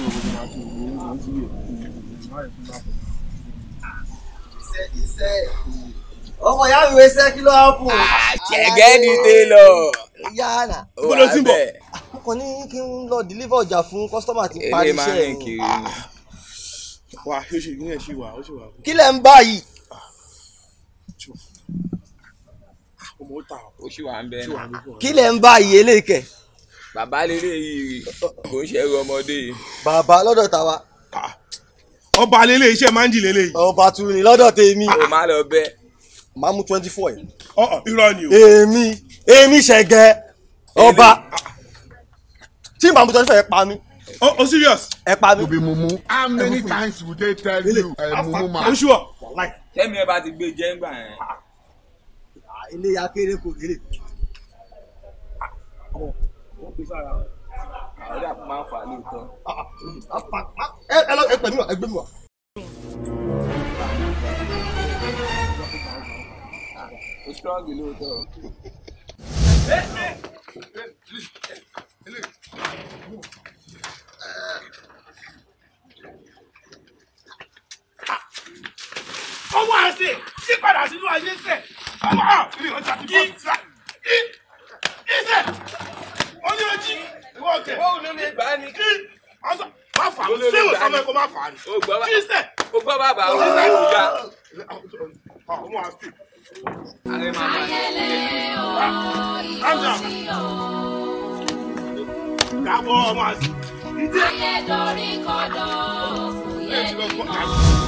ọmọ ìyá mi wẹsẹ kí ló hápù. ṣẹ̀gẹ́ ni télọ̀. yára Ibo ló ti ń bọ̀? mo kàn ní kí n lọ deliver ọjà fún kọ́sítọ́mà tí ń parí eré máa ń iṣẹ́ rìn ẹ̀ kiri o. ni. wà á ṣe ìgbìyànjú ṣì wà ó ṣì wà kí lẹ̀ ń bá yìí. ọmọ ó ta ó sì wà ń bẹ́ẹ̀ ṣì wà náà. ní fún ọ. kí lẹ̀ ń bá yìí eléyìíkẹ́. bàbá lélẹ̀ yìí kò ń ṣẹ́rù ọmọdé yìí. bàbá lọ́dọ̀ tàwa ọba lélẹ̀ iṣẹ́ máa ń jì lélẹ̀ yìí ọba tún ní lọ́dọ̀ tèmi. kò má lọ bẹ́ẹ̀. máa mú twenty four yìí. ọ̀ọ́ irọ́ ni o èmi èmi ṣẹ̀gẹ́ ọba tí màá mú twenty four yẹn pa mí ó ó serious ẹ pa mí. be mumu. How many times would they tell you, uh, mumu ó man? ṣùwọ̀ tẹ́mi ẹ bá ti gbé jẹ́ ńgbà yẹn. ilé akéré kò kéré. àwọn dàpọ̀ máa ń fà á lóòótọ́. ẹ ẹ lọ ẹ pẹ̀lú ẹ gbé mi wá. ó strong lóòótọ́. ọmọ àṣẹ yí padà sínú ayé sẹ ọmọ à ilé ọjà tó bá ti rà í ìṣe oní ojí ìwọ ọkẹ bóun ló lè gbà á ní. kí ọsọ má fà á ṣé ìwọ sọmọ ẹ kó má fà á ni ó gbọ́ bá kí sẹ ó gbọ́ bàbá ó sì sáré ìyá. ọmọ àṣẹ ààrẹ máa máa ń calm down dàbọ̀ ọmọ àṣẹ ìdí ẹ ti lọ gbọ́ àṣẹ.